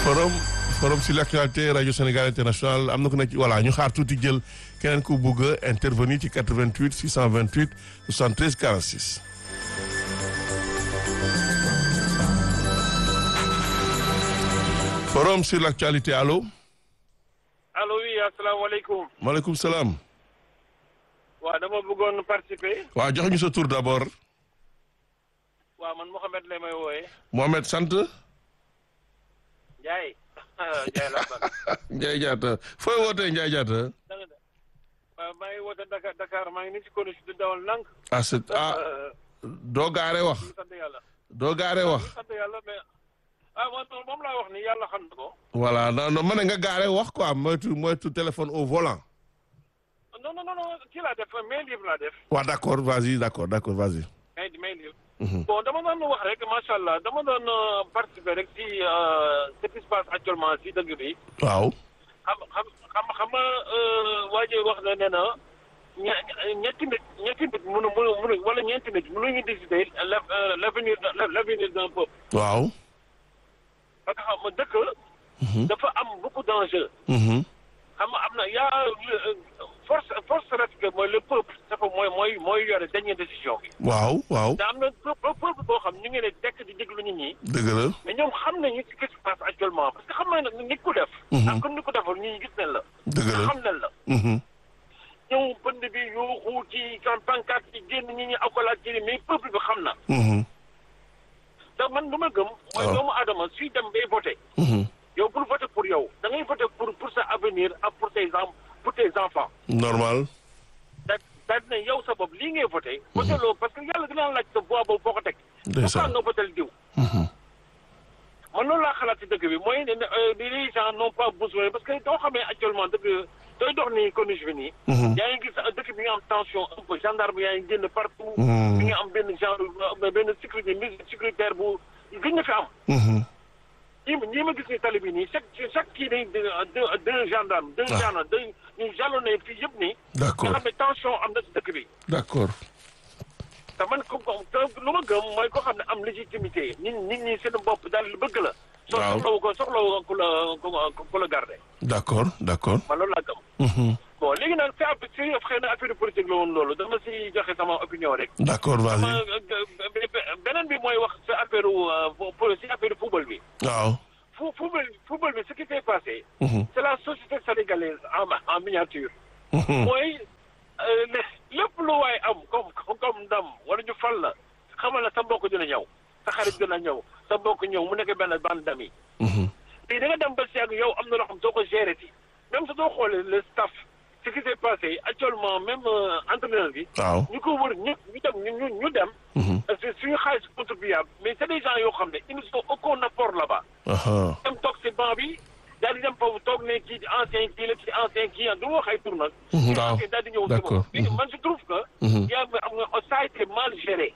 forum forum sur l'actualité rajo Sénégal international am na ku nekk ci voilà ñu xaar tuuti jël keneen ku bugg a intervenir ci 88 628 73 46. forum sur l'actualité allo. allo oui asalaamaaleykum. maaleykum salaam. waaw dama bëggoon participer. waaw joxe ñu sa tur d'abord. waaw man Mouhamed lay may wooyee. Mohamed sant. Ndiaye. Ndiaye laa sant. Ndiaye Diatta fooy wootee Ndiaye Diatta. da nga de waaw maa ngi woote Dakar Dakar maa ngi nii ci condition di dawal nank. ah c'est ah doo gaare wax. ñu sant yàlla. doo gaare wax. ñu sant yàlla mais ah man moom laa wax ni yàlla xam na ko. voilà non non ma ne nga gaare wax quoi moytu moytu téléphone au volant. non non non non kii laa def main libre laa def. waaw d'accord vas-y d'accord d'accord vas-y. main main libre. bon dama doon wax rek macha allah dama doon participer rek ci ce qui se passe actuellement ci dëgg bi. waaw. xam xam xam xam nga waa ji wax na ne na ña ñetti nit ñetti nit mënu mënu mënu wala ñeenti nit mënuñu décider l'avenir l'avenir d'un peuple. waaw. parce que xam nga dëkk. dafa am beaucoup d'enjeux. xam nga am na yaa force force reste mooy le peuple dafa mooy mooy mooy yore dernière décision bi. waaw waaw. te am na peuple boo xam ñu ngi ne tekk di déglu nit ñi. dëgg la. mais ñoom xam nañu ce qui se passe actuellement parce que xam nga nag nit ko def. ak comme ni ko defal ñi gis nañ la. dëgg la xam nañ la. ñëw bënd bi yuuxu ci kan pancarte yi génn ñi ñi akolaat ci mais peuple bi xam na. te man lu ma gëm. mooy doomu aadama suy dem bay voté. yow bul voté pour yow da ngay voté pour pour sa avenir ak pour tes en pour tes enfants. normal. da da ne yow sa bopp lii ngay voté. voté loo parce que yàlla dina laaj sa voix boobu foo ko teg. ndeysaan pourquoi nga voté diw. man loolu laa xalaat ci dëgg bi mooy ne les gens n'ont pas besoin parce que doo xamee actuellement dëgg dooy dox nii corniche bi nii. yaa ngi gis dëkk bi nga am tension un peu gendarme yaa ngi génn partout. bi nga am benn genre benn sécurité mesure sécuritaire bu gën na fi am. ñi ma ñi ma gis ni tali bi nii chaque chaque kii day deux deux gendarmes. deux gendarmes deux ñu jalonné fii yëpp nii. d'accord nga xam ne tension am na ci dëkk bi. d'accord. te man ko te lu ma gëm mooy koo xam ne am légitimité nit nit ñi seen bopp daal bëgg la. waaw soxlawu ko soxlawu ku la ku la garder. d'accord d'accord. man loolu laa gëm. bon léegi nag si affaire si xëy na affaire politique la woon loolu dama si joxe sama opinion rek. d'accord vas-y. beneen bi mooy wax si affaire si affaire football bi. waaw. fu football football bi ce qui s'est passé. c'est la société sénégalaise en en miniature. mooy lépp lu waay am comme comme ndam wala ñu fal la xamal na sa mbokk dina ñëw sa xarit dina ñëw sa mbokk ñëw mu nekk benn bande d'amis. léegi da nga dem ba si ak yow am na loo xam soo ko gérer ci même sa doo xoolee le staff ce qui s'est passé actuellement même entraîneur bi. waaw ñu ko wër ñëpp ñu dem ñu ñu dem. parce que suñu xaalis contribuable mais c'est des gens yoo xam ne ils ne sont aucun apport là-bas. dem toog si banc bi daal di dem foofu toog ne kii ancien kii la kii ancien kii ah du wax ay tur nag. waaw daal di ñëw si d'accord moom man je trouve que. yaa ngi am nga ça a été mal géré.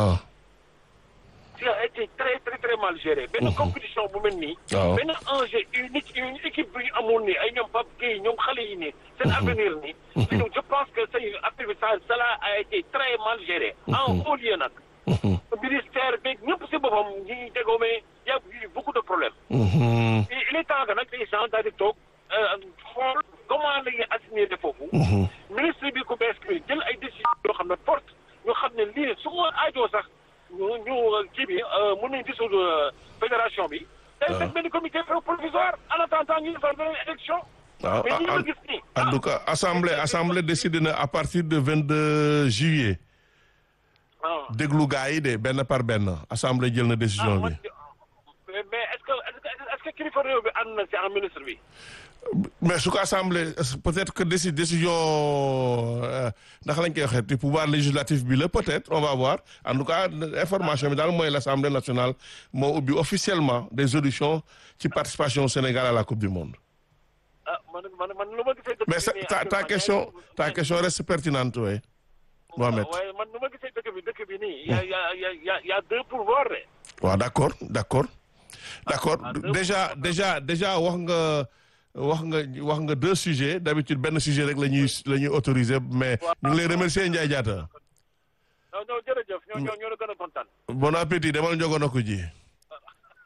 ça a été très très très mal géré. benn compétition bu mel nii. waaw benn enjeu unique une équipe bi ñu amoon nii ay ñoom Pape Gueye ñoom xale yi nii. seen avenir nii. donc je pense que say affaire bi ça cela a été très mal géré. en haut lieu nag. ministère beeg ñëpp si boppam ñi ñuy déggoo mais y' a eu beaucoup de problèmes. il est temps que nag les gens daal di toog xool comment la ñuy assigner de foofu. ministre bi ku bees bi jël ay décisions yoo xam ne forte ñu xam ne lii su ma aajoo sax ñu ñu kii bi mën nañu dissoudre fédération bi. day def benn comité provisoire en attendant ñu defar beneen élection. waaw mais ñi ma gis nii. en tout cas assemblée assemblée décidé na à partir de 22 juillet. déglu gaa yi de benn par benn assemblée jël na décision bi. mais est-ce que est-ce que kilifa réew bi ànd na ci en ministre bi. mais su ko assemblée peut-être que déci décision naka lañ koy waxee te pouvoir législatif bi la peut-être on va voir en tout cas information bi daal mooy l'Assemblée nationale moo ubbi officiellement des auditions ci participation Sénégal à la Coupe du Monde. ah man man man lu ma gisee. dëkk mais bi nii ta ta question ta question reste pertinente oui. Mohamed waaye man nu ma gisee dëkk bi dëkk bi nii. y a y a y a y a deux pouvoirs de. waaw d'accord d'accord d'accord déjà déjà déjà wax nga wax nga wax nga deux sujets d'habitude benn sujet rek la ñuy la ñuy autoriser mais ñu ngi lay remercier Ndiaye Diatta. non non jërëjëf ñoo ñoo ñoo la gën a kontaan. bon appétit demal njogoon ko ji.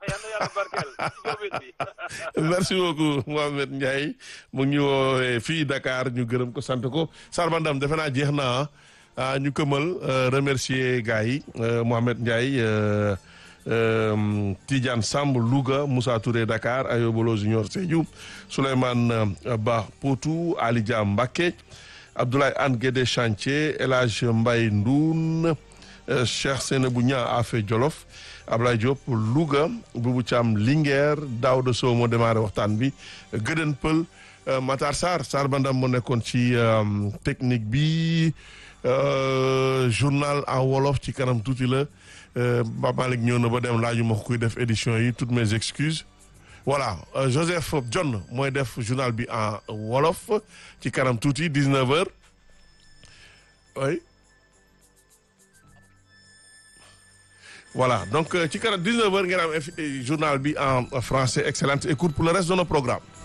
yal na yàlla barkeel jóobeen bi merci beaucoup Mohamed Ndiaye mu ngi ñu woowee fii Dakar ñu gërëm ko sant ko Sarbandam defe naa jeex na ah ñu këmal remercier gars yi Mohamed Ndiaye Tidiane Samb Louga Moussa Touré Dakar Ayobolo Junior Sédhiou Souleymane Ba Potou Ali Dia Mbacké Abdoulaye Anne Guédé Chantier El Hadj Mbaye Ndoun Cheikh Sénébou Niang Afé Jolof Ablaye Diop Louga Boubou Thiam Linguère Daouda Sow moo démarré waxtaan bi Gëdën Pël Matar Sarr Sarr Bandam moo nekkoon ci technique bi journal en wolof ci kanam tuuti la Pape Malick ñëw na ba dem laaju ma ko kuy def édition yi toutes mes excuses voilà Joseph John mooy def journal bi en wolof ci kanam tuuti 19 heures oui voilà donc ci kanam 19 heures ngeen am journal bi en français excellente écoute pour le reste de nos programmes